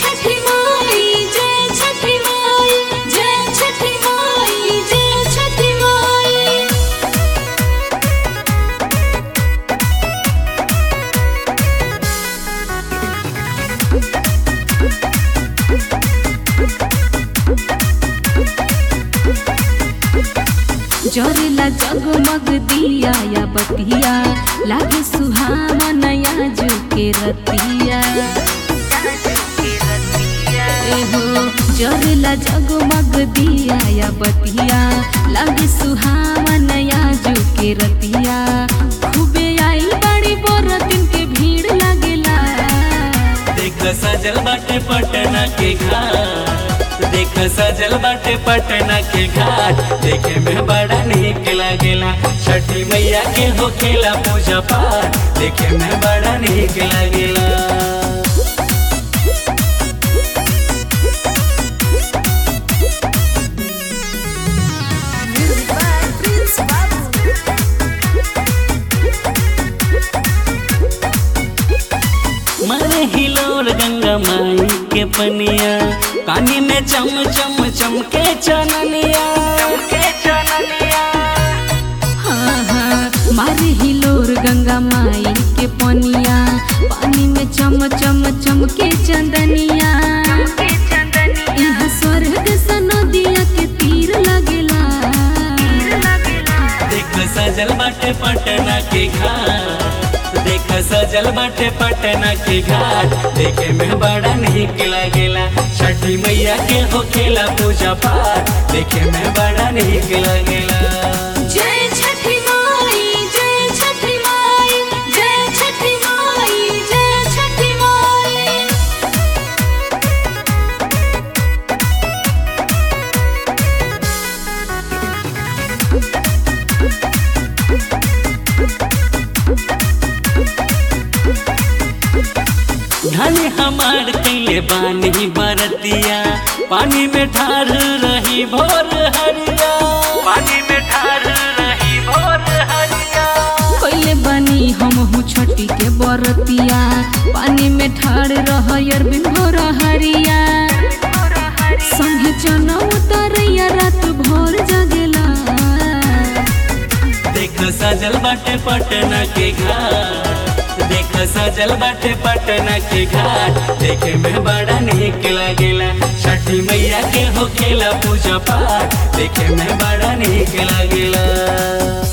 छठी माई जय छठी माई जय छठी माई जय छठी माई जरेला जगमग दिया या बतिया लागे सुहावन जो के रतिया एहो जरेला जगमग दिया या बतिया लागे सुहावन जो के रतिया खूबे आई बड़ी बरतिन के भीड़ लागेला देख सजल बाटे पटना के घाट देख सजल बाटे पटना के घाट देखे में बड़ा निक लागेला छठी मैया के होखेला पूजा पाठ देखे में बड़ा निक लागेला मारे हिलोर गंगा माई के पनिया कानी में चम चम चमके चननिया चमके चननिया हाँ हाँ मारे हिलोर गंगा माई के पनिया पानी में चम चम चमके चंदनिया यहाँ स्वर्ग सा नदिया के तीर लगेला देख सजल बाटे पटना के घाट देख सजल बाटे पटना के घाट देखे में बड़ा निक लागेला छठी मैया के होखेला पूजा पाठ देखे में बड़ा निक लागेला जय छठी माई जय छठी माई जय छठी माई जय छठी माई धन हमार कैले बानी बरतिया पानी में ठार रही भोर हरिया पानी में ठार रही भोर हरिया कैले बनी हम छठी के बरतिया पानी में ठाड़ रह अरबिन भोर हरिया संगे चना उतरैया रात भोर जगेला देख सजल बाटे पटना के घाट देख सजल बाटे पटना के घाट देखे में बड़ा निक लागेला छठी मैया के होखेला पूजा पाठ देखे में बड़ा निक लागेला